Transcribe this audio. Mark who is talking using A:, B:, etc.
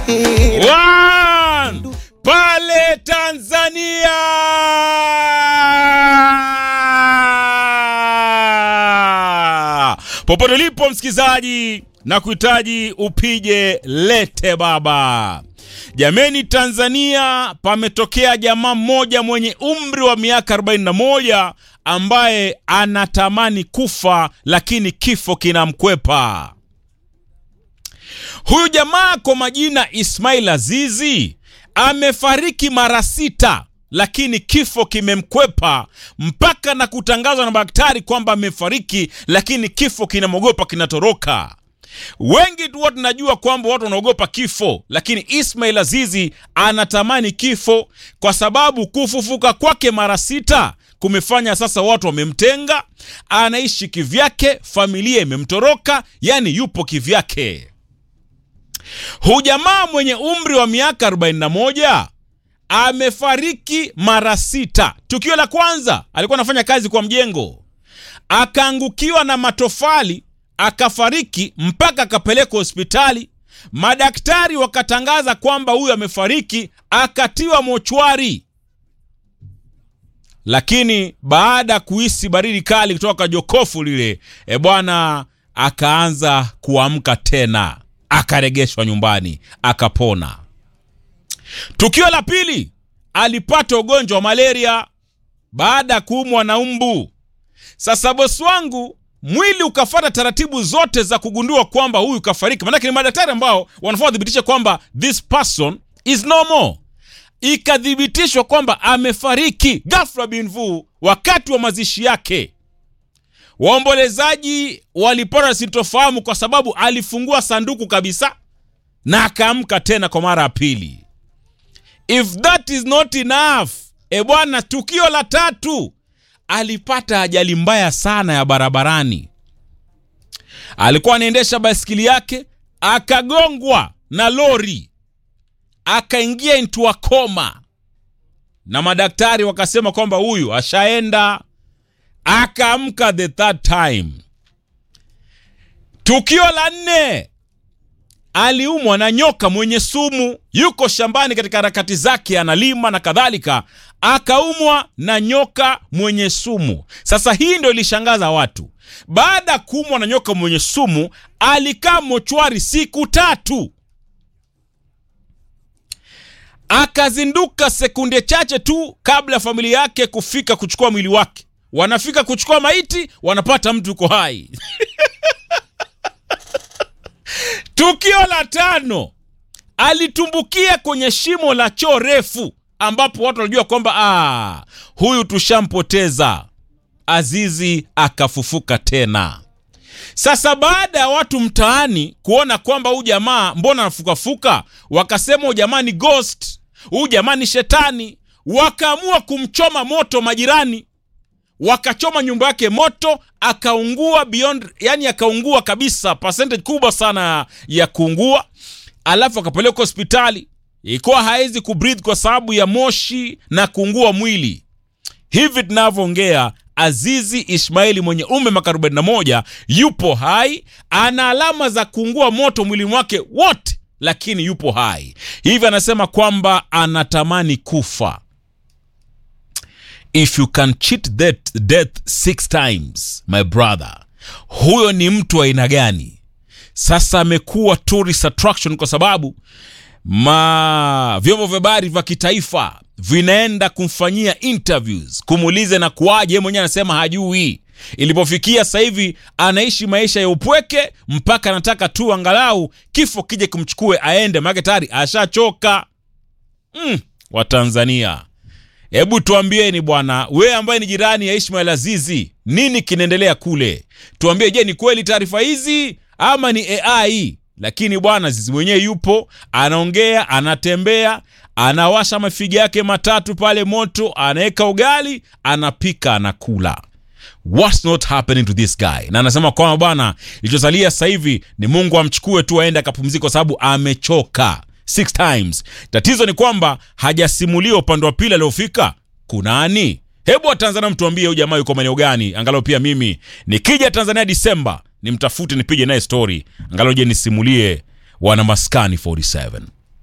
A: One, pale Tanzania popote ulipo msikilizaji na kuhitaji upige lete baba jameni tanzania pametokea jamaa mmoja mwenye umri wa miaka 41 ambaye anatamani kufa lakini kifo kinamkwepa huyu jamaa kwa majina ismail azizi amefariki mara sita lakini kifo kimemkwepa mpaka na kutangazwa na daktari kwamba amefariki lakini kifo kinamwogopa kinatoroka wengi tu watu tunajua kwamba watu wanaogopa kifo lakini ismail azizi anatamani kifo kwa sababu kufufuka kwake mara sita kumefanya sasa watu wamemtenga anaishi kivyake familia imemtoroka yani yupo kivyake Huyu jamaa mwenye umri wa miaka 41 amefariki mara sita. Tukio la kwanza alikuwa anafanya kazi kwa mjengo, akaangukiwa na matofali akafariki, mpaka akapelekwa hospitali. Madaktari wakatangaza kwamba huyu amefariki, akatiwa mochwari. Lakini baada ya kuhisi baridi kali kutoka jokofu lile, e bwana, akaanza kuamka tena akaregeshwa nyumbani akapona. Tukio la pili, alipata ugonjwa wa malaria baada ya kuumwa na mbu. Sasa bosi wangu, mwili ukafata taratibu zote za kugundua kwamba huyu kafariki, maanake ni madaktari ambao wanafaa wathibitishe kwamba this person is normal. Ikathibitishwa kwamba amefariki ghafla binvu wakati wa mazishi yake. Waombolezaji walipata sintofahamu kwa sababu alifungua sanduku kabisa na akaamka tena kwa mara ya pili. If that is not enough, e bwana, tukio la tatu, alipata ajali mbaya sana ya barabarani. Alikuwa anaendesha baiskeli yake akagongwa na lori, akaingia into a coma, na madaktari wakasema kwamba huyu ashaenda akaamka the third time. Tukio la nne, aliumwa na nyoka mwenye sumu, yuko shambani katika harakati zake, analima na kadhalika, akaumwa na nyoka mwenye sumu. Sasa hii ndio ilishangaza watu. Baada ya kuumwa na nyoka mwenye sumu, alikaa mochwari siku tatu, akazinduka sekunde chache tu kabla ya familia yake kufika kuchukua mwili wake wanafika kuchukua maiti wanapata mtu uko hai tukio la tano alitumbukia kwenye shimo la choo refu ambapo watu walijua kwamba ah, huyu tushampoteza azizi akafufuka tena sasa baada ya watu mtaani kuona kwamba huyu jamaa mbona anafukafuka wakasema huyu jamaa ni ghost huyu jamaa ni shetani wakaamua kumchoma moto majirani wakachoma nyumba yake moto akaungua beyond yani akaungua kabisa percentage kubwa sana ya kuungua alafu akapelekwa hospitali ikuwa hawezi kubreathe kwa sababu ya moshi na kuungua mwili hivi tunavyoongea azizi ishmaeli mwenye umri miaka 41 yupo hai ana alama za kuungua moto mwili wake wote lakini yupo hai hivi anasema kwamba anatamani kufa if you can cheat death, death six times my brother huyo ni mtu wa aina gani sasa amekuwa tourist attraction kwa sababu ma vyombo vya habari vya kitaifa vinaenda kumfanyia interviews kumuuliza na kuwaje mwenyewe anasema hajui ilipofikia sasa hivi anaishi maisha ya upweke mpaka anataka tu angalau kifo kije kumchukue aende maake tayari ashachoka mm, watanzania hebu tuambieni bwana wewe ambaye ni jirani ya ishmael azizi nini kinaendelea kule tuambie je ni kweli taarifa hizi ama ni ai lakini bwana zizi mwenyewe yupo anaongea anatembea anawasha mafiga yake matatu pale moto anaweka ugali anapika anakula what's not happening to this guy na anasema kwamba bwana ilichosalia sasa hivi ni mungu amchukue tu aende akapumzika kwa sababu amechoka six times tatizo ni kwamba hajasimulia upande wa pili aliofika kunani hebu watanzania mtuambie huyu jamaa yuko maeneo gani angalau pia mimi nikija tanzania disemba nimtafute nipige naye story angalau je nisimulie wana maskani 47